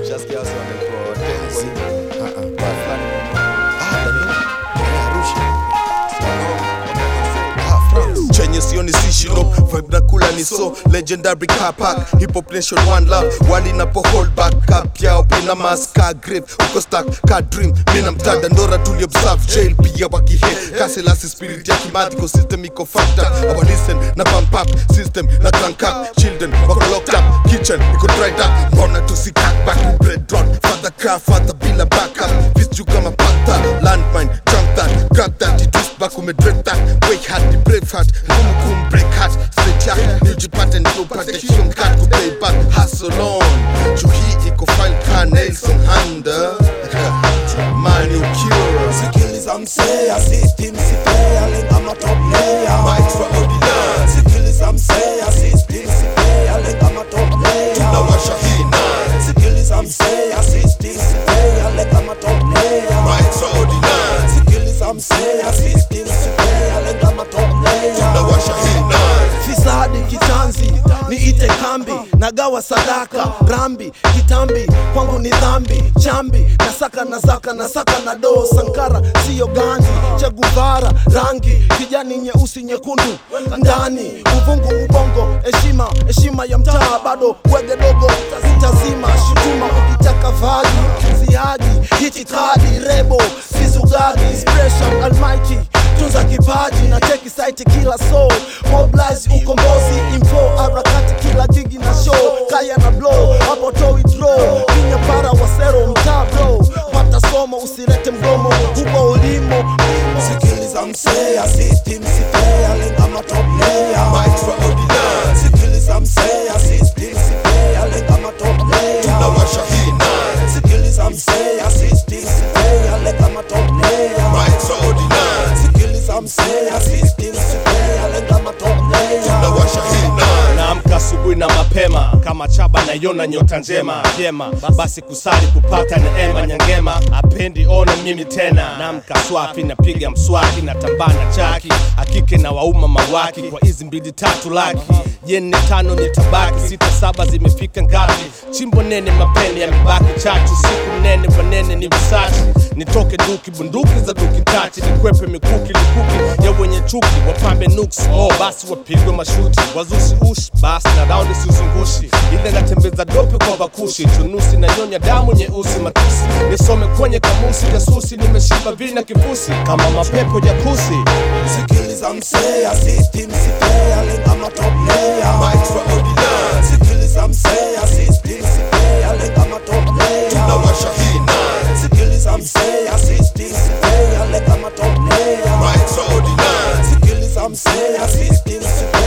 Shasikia wasi wanaitwa Tembo. chenye sioni sishino vibe na kula ni so legendary car park hip hop nation one love wali napo hold back cap yao pina mask ka grave uko stuck ka dream mina mtada ndora tuli observe jail pia wakihe kaselasi spirit ya kimathiko system iko fucked up our listen na pump up system na crank up children wako locked up kitchen iko dried up mbona tusi cut back bread run father craft father bila backup vitu kama panther landmine jump that grab that you twist back umedread that wake hard the brave heart ngumu kum break heart straight jack ni ujipate ni upate shum cut ku play back hustle on chuhi iko fine ka Nelson Handa Manu Cure Sikiliza msea, system si fair, lenga ma top player. My extraordinary Sikiliza msea, system si fair, lenga ma top player. Tunawasha hii night Sikiliza msea, system si fair, lenga ma top player. My extraordinary Sikiliza msea, system si fair, lenga ma top player. Tunawasha hii night fisadi kitanzi niite kambi nagawa sadaka rambi kitambi kwangu ni dhambi chambi nasaka nasaka nasaka na doo sankara siyo ganji chaguvara rangi kijani nyeusi nyekundu ndani uvungu ubongo heshima heshima ya mtaa bado wege dogo utazima shutuma ukitaka vagi ziadi hitikadi rebo sizugagi inspiration almighty tunza kipaji na cheki site kila soul mobilize ukombozi info harakati kila gigi na show kaya na blow hapo toi draw kinya para wasero mtaa bro pata somo usirete mgomo huko ulimo sikiliza msea system si fair lenga ma top player My extraordinary sikiliza msea system si fair lenga ma top player Tunawasha hii night sikiliza msea system si fair lenga ma top player My extraordinary sikiliza msea system si fair lenga ma top player Tunawasha hii night naamka asubuhi na mapema kama chaba naiona nyota njema vyema basi kusali kupata neema nyangema apendi ona mimi tena naamka swafi napiga mswaki natambana chaki akike na wauma mawaki kwa hizi mbili tatu laki jeni tano ni tabaki sita saba zimefika ngapi chimbo nene mapene yamebaki chachu siku mnene wanene ni visachi nitoke duki bunduki za duki tati nikwepe mikuki likuki ya wenye chuki wapambe nuks oh basi wapigwe mashuti wazushi ushi basi na raundi sizungushi ile natembeza dope kwa bakushi chunusi na nyonya damu nyeusi matusi nisome kwenye kamusi jasusi nimeshiba vina kifusi kama mapepo jakusi sikiliza msea system si fair lenga ma top player My extraordinary sikiliza msea system si fair lenga ma top player Tunawasha hii night sikiliza msea system si fair lenga ma top player My extraordinary sikiliza msea system si